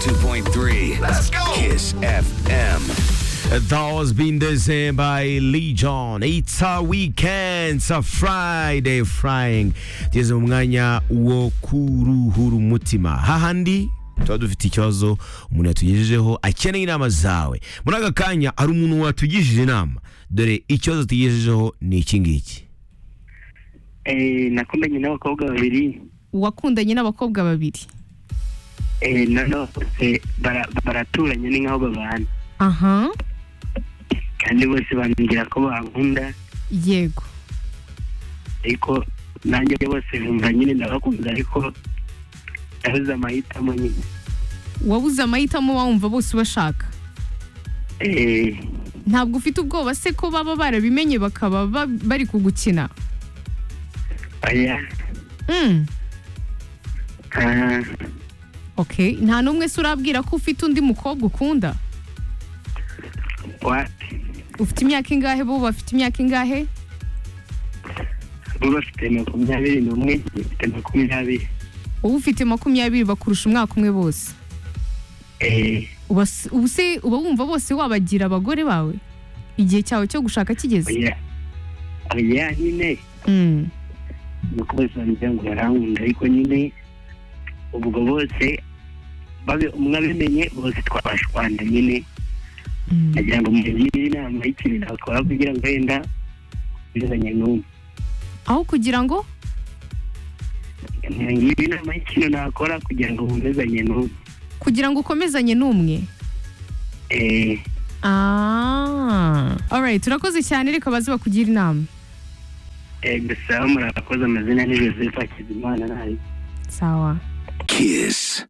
101.3. Let's go. Kiss FM. That was been designed by Legion. It's a weekend, it's a Friday frying. Tugeze mu mwanya wo kuruhura umutima. Hahandi tuba dufite ikibazo umuntu yatugejejeho akeneye inama zawe. Muri aka kanya hari umuntu watugejeje inama. Dore ikibazo tugejejeho ni iki ngiki. Eh, nakundanye n'abakobwa babiri wakundanye n'abakobwa babiri eh, none bose bara- baraturanye ni nk'aho babana aha kandi bose bambwira ko bankunda yego ariko nanjye bose nkumva nyine ndabakunda ariko ndabuze amahitamo nyine wabuze amahitamo wumva bose ubashaka Eh, ntabwo ufite ubwoba se ko baba barabimenye bakaba ba- bari kugukina oya Mm, ah, okay nta n'umwe se urabwira ko ufite undi mukobwa ukunda wapi ufite imyaka ingahe bo bafite imyaka ingahe bo bafite makumyabiri n'umwe njye mfite makumyabiri wowe ufite makumyabiri bakurusha umwaka umwe bose Eh, uba s- ubu se uba wumva bose wabagira abagore bawe igihe cyawe cyo gushaka kigeze oya oya nyine Mm, nuko bose bambwira ngo barankunda ariko nyine ubwo bose babe umwe abimenye bose twabashwanda nyine mm. nagira ngo mugire inama y'ikintu nakora kugira ngo wenda bizanye n'umwe aho kugira ngo mugire inama y'ikintu nakora kugira ngo bumezanye n'umwe kugira ngo ukomezanye n'umwe Eh, Ah. Alright, urakoze cyane reka baze bakugira inama. eh, gusa murakoze amazina ni joseph hakizimana nayo Sawa. Kiss.